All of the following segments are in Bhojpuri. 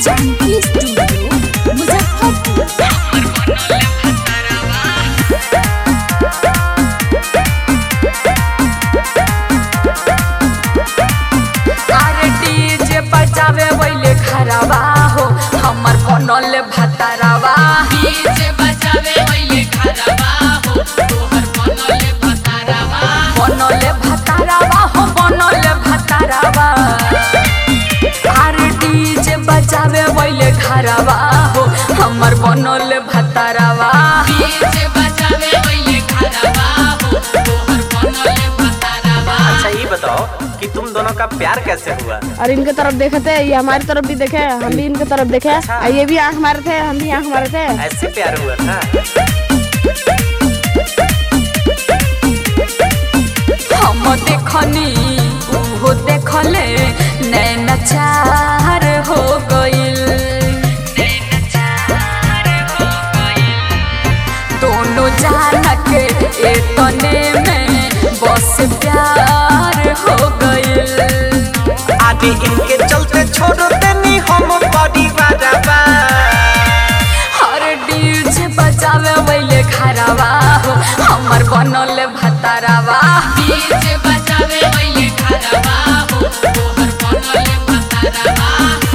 जानकी स्टूडियो मुजफ्फरपुर अरे डीजे बजावे वैले खराबा हो हमर बनल भतारावा डीजे बजावे ओइले खराबा हो तोहर बनले भतारावा बनल भतारावा हो बनल भतारावा अरे डीजे बजावे वैले खराबा हो हमर बनल भतारावा डीजे बजावे ओइले खराबा हो तोहर बनले भतारावा अच्छा ये बताओ कि तुम दोनों का प्यार कैसे हुआ और इनके तरफ देखे थे ये हमारी तरफ भी देखे हम भी इनके तरफ देखे अच्छा। और ये भी आंख मारे थे हम भी आंख मारे थे ऐसे प्यार हुआ था हम देखनी उहो देखले नैना चार हो गइल दोनों जान के एतने में बस प्यार हो गइल आदि इनके चलते छोड़ देनी हम परिवार हर डीजे बजावे वैले खराबा हो हमर बनल भतारावा डीजे बजावे ओइले खराबा हो तोहर बनले भतारावा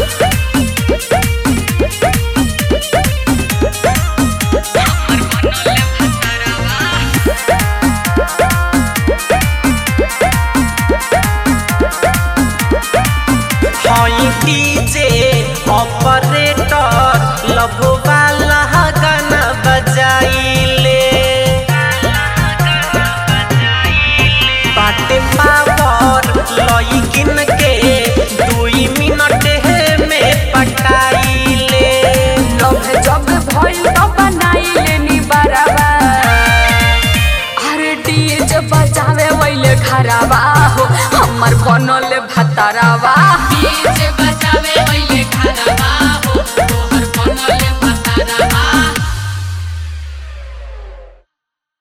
हई डीजे ऑपरेटर लव वाला गाना बजाइले बाटे पावर लइकिन के दुई मिनट में पटाइले लव जब भइल त बनाइले नि बराबा अरे डीजे बजावे वैले खराबा हो हमर बनल भतारावा